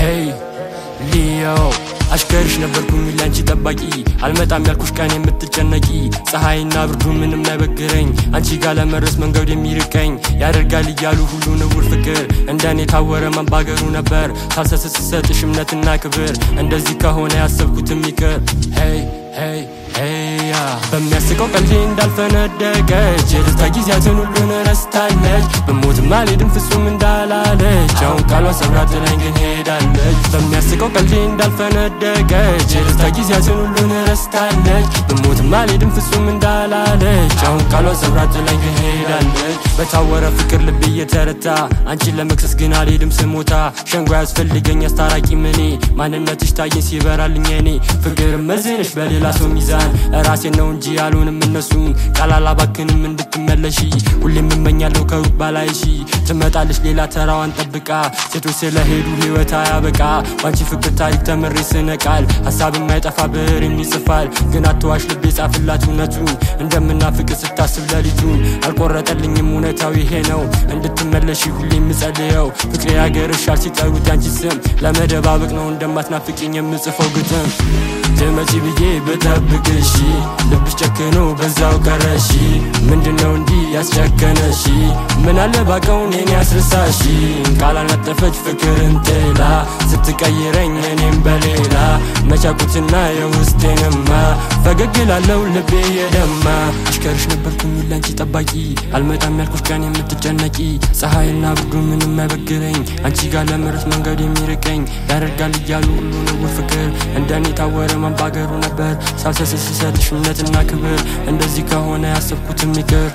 ሄይ ሊዮ አሽከርሽ ነበርኩኝ ላንቺ ጠባቂ አልመጣም ያልኩሽ ቀን የምትጨነቂ ፀሐይና ብርዱ ምንም አይበግረኝ አንቺ ጋር ለመድረስ መንገድ የሚርቀኝ ያደርጋል እያሉ ሁሉ ንውር ፍቅር እንደኔ ታወረ መንባገሩ ነበር ሳልሰስት ስሰጥሽ እምነትና ክብር እንደዚህ ከሆነ ያሰብኩትም ይቅር ሄይ ሄይ ሄያ በሚያስቀው ቀልዴ እንዳልፈነደቀች የደስታ ጊዜያትን ሁሉን ረስታለች በሞትም አልሄድም ፍጹም እንዳላለች አሁን ቃሏ ሰብራ ጥላኝ ግን ሄዳለች በሚያስቀው ቀልዴ እንዳልፈነደቀች የደስታ ጊዜያትን ሁሉን ረስታለች በሞትም አልሄድም ፍጹም እንዳላለች አሁን ቃሏ ሰብራ ጥላኝ ግን ሄዳለች በታወረ ፍቅር ልብ እየተረታ አንቺን ለመክሰስ ግን አልሄድም ስሞታ ሸንጎ ያስፈልገኝ አስታራቂ ምኔ ማንነትሽ ታየኝ ሲበራልኝ እኔ ፍቅር መዝንሽ በሌላ ሰው ሚዛን ራሴን ነው እንጂ ያልሆንም እነሱን ቃል አላባክንም እንድትመለሺ ሁሌም እመኛለሁ ከሩቅ ባላይሺ ትመጣለች ሌላ ተራዋን ጠብቃ ሴቶች ስለሄዱ ህይወት አያበቃ ባንቺ ፍቅር ታሪክ ተምሬ ስነቃል ሀሳብ የማይጠፋ ብዕር ይጽፋል ግን አትዋሽ ልቤ ጻፍላት እውነቱን እንደምናፍቅ ስታስብ ለሊቱን አልቆረጠልኝም እውነታው ይሄ ነው እንድትመለሺ ሁሌ የምጸልየው ፍቅሬ ያገርሻል ሲጠሩት ያንቺ ስም ለመደባበቅ ነው እንደማትናፍቅኝ የምጽፈው ግጥም ትመጪ ብዬ ብጠብቅሽ ልብሽ ጨክኖ በዛው ቀረሺ ምንድነው እንዲህ ያስጨከነሺ ምን አለ ባቀው እኔን ያስረሳሺ ቃል አልነጠፈች ፍቅርን ጥላ ስትቀይረኝ እኔም በሌላ መቻቁትና የውስጤንማ ፈገግ ላለው ልቤ የደማ አሽከርሽ ነበርኩኝ ላንቺ ጠባቂ አልመጣም ያልኩሽ ቀን የምትጨነቂ ፀሐይና ብርዱ ምንም አይበግረኝ አንቺ ጋር ለመድረስ መንገድ የሚርቀኝ ያደርጋል እያሉ ሁሉ ንውር ፍቅር እንደኔ ታወረ መንባገሩ ነበር ሳልሰስት ስሰጥሽ እምነትና ክብር እንደዚህ ከሆነ ያሰብኩትም ይቅር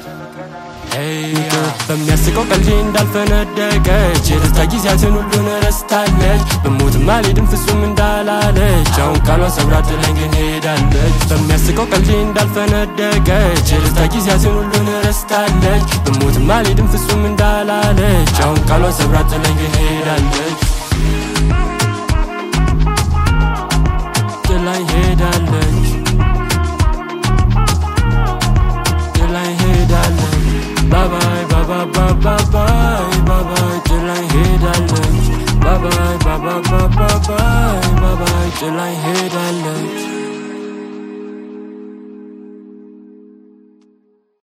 በሚያስቀው ቀልዴ እንዳልፈነደቀች የደስታ ጊዜያትን ሁሉን ረስታለች በሞትም አልሄድም ፍጹም እንዳላለች አሁን ቃሏ ሰብራ ጥላኝ ግን ሄዳለች በሚያስቀው ቀልዴ እንዳልፈነደቀች የደስታ ጊዜያትን ሁሉን ረስታለች በሞትም አልሄድም ፍጹም እንዳላለች አሁን ቃሏ ሰብራ ጥላኝ ግን ሄዳለች ጥላኝ ሄዳለች